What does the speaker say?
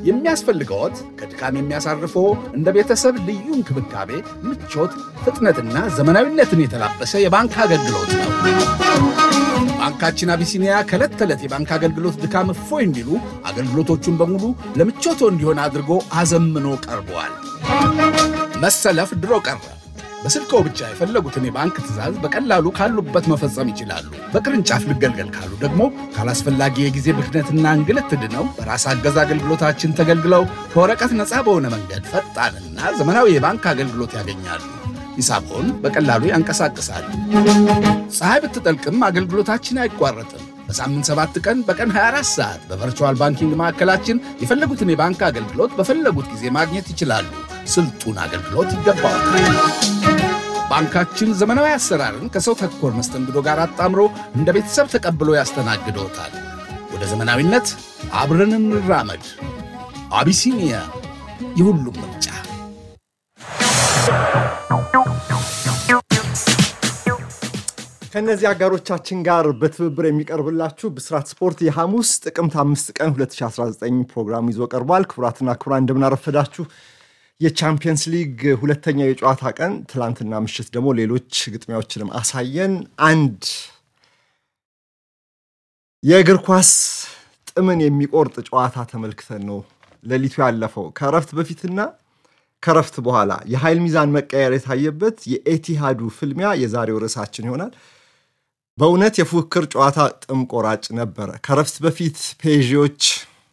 የሚያስፈልገዎት ከድካም የሚያሳርፈው እንደ ቤተሰብ ልዩ እንክብካቤ፣ ምቾት፣ ፍጥነትና ዘመናዊነትን የተላበሰ የባንክ አገልግሎት ነው። ባንካችን አቢሲኒያ ከዕለት ተዕለት የባንክ አገልግሎት ድካም እፎይ እንዲሉ አገልግሎቶቹን በሙሉ ለምቾቶ እንዲሆን አድርጎ አዘምኖ ቀርበዋል። መሰለፍ ድሮ ቀረ። በስልክዎ ብቻ የፈለጉትን የባንክ ትዕዛዝ በቀላሉ ካሉበት መፈጸም ይችላሉ። በቅርንጫፍ ልገልገል ካሉ ደግሞ ካላስፈላጊ የጊዜ ብክነትና እንግልት ድነው በራስ አገዝ አገልግሎታችን ተገልግለው ከወረቀት ነፃ በሆነ መንገድ ፈጣንና ዘመናዊ የባንክ አገልግሎት ያገኛሉ። ሂሳቦን በቀላሉ ያንቀሳቅሳሉ። ፀሐይ ብትጠልቅም አገልግሎታችን አይቋረጥም። በሳምንት ሰባት ቀን በቀን 24 ሰዓት በቨርቹዋል ባንኪንግ ማዕከላችን የፈለጉትን የባንክ አገልግሎት በፈለጉት ጊዜ ማግኘት ይችላሉ። ስልጡን አገልግሎት ይገባዋል። ባንካችን ዘመናዊ አሰራርን ከሰው ተኮር መስተንግዶ ጋር አጣምሮ እንደ ቤተሰብ ተቀብሎ ያስተናግዶታል። ወደ ዘመናዊነት አብረን እንራመድ። አቢሲኒያ የሁሉም ምርጫ። ከእነዚህ አጋሮቻችን ጋር በትብብር የሚቀርብላችሁ ብስራት ስፖርት የሐሙስ ጥቅምት አምስት ቀን 2019 ፕሮግራም ይዞ ቀርቧል። ክቡራትና ክቡራን እንደምናረፈዳችሁ የቻምፒየንስ ሊግ ሁለተኛው የጨዋታ ቀን ትላንትና ምሽት ደግሞ ሌሎች ግጥሚያዎችንም አሳየን። አንድ የእግር ኳስ ጥምን የሚቆርጥ ጨዋታ ተመልክተን ነው ሌሊቱ ያለፈው። ከእረፍት በፊትና ከእረፍት በኋላ የኃይል ሚዛን መቀየር የታየበት የኤቲሃዱ ፍልሚያ የዛሬው ርዕሳችን ይሆናል። በእውነት የፉክክር ጨዋታ ጥም ቆራጭ ነበረ። ከእረፍት በፊት ፔዥዎች